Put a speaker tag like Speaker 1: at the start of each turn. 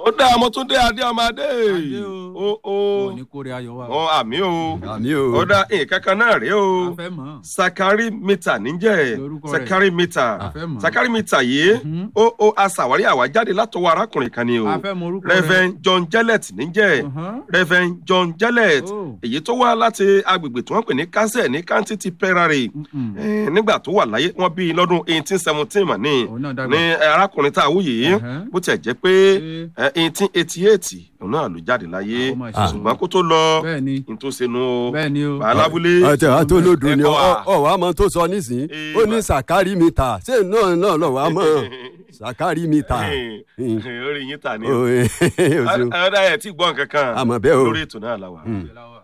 Speaker 1: ó dá ọmọtúndé adé ọmọ adé
Speaker 2: Adé o.
Speaker 1: o o
Speaker 2: ò ní kórè ayọ̀ wa.
Speaker 1: ọ àmì o
Speaker 3: àmì o.
Speaker 1: ó dá nǹkan kan náà rèé o
Speaker 2: a fẹ́ mọ̀.
Speaker 1: sakari mita níjẹ
Speaker 2: Lorúkọ rẹ̀.
Speaker 1: sakari mita
Speaker 2: A fẹ́ mọ̀.
Speaker 1: sakari mita yìí
Speaker 2: Mhm.
Speaker 1: ó ó aṣàwárí àwájáde látọwọ́ arákùnrin kan ni o
Speaker 2: a fẹ́ mọ orúkọ rẹ̀.
Speaker 1: reverend john jellet níjẹ
Speaker 2: Mhm.
Speaker 1: reverend john jellet
Speaker 2: Oh.
Speaker 1: èyí tó wá láti agbègbè tí wọ́n pè ní kásẹ̀ ní kántì ti pẹ́rarè
Speaker 2: Mm-mm.
Speaker 1: Eh, nígbà tó wà láyé wọn bí i lọ́dún eighteen seventeen mà ní
Speaker 2: Òun náà dàgbà.
Speaker 1: ní eh, arákùnrin tá a wú yìí
Speaker 2: Ẹ̀hẹ́n.
Speaker 1: bó tiẹ̀ jẹ́ pé eighteen eighty eight òun náà ló jáde láyé
Speaker 2: Ah, ó mà ṣe.
Speaker 1: ṣùgbọ́n kó tó lọ
Speaker 2: bẹ́ẹ̀ ni
Speaker 1: n tó senu o
Speaker 2: bẹ́ẹ̀ ni o.
Speaker 1: alábúlé
Speaker 3: ọtí àtolódò ni
Speaker 1: Ẹ̀kọ́ wa.
Speaker 3: ọ ọ wàá mọ tó sọ nísìnyí
Speaker 1: Ee,
Speaker 3: ó ní
Speaker 1: bá-
Speaker 3: sàkárì mi ta ṣé náà náà lọ wàá mọ sàkárì mi ta.
Speaker 1: orí yín ta ni
Speaker 3: Ó,
Speaker 1: o
Speaker 3: ẹ, o ṣeun.
Speaker 1: ọ̀dà ẹ̀ tí gbọ́ nǹkan kan
Speaker 3: Àmọ́ bẹ́ẹ̀ o.
Speaker 1: lórí ètò náà la wà.
Speaker 3: Mm.
Speaker 2: Ìlà wa.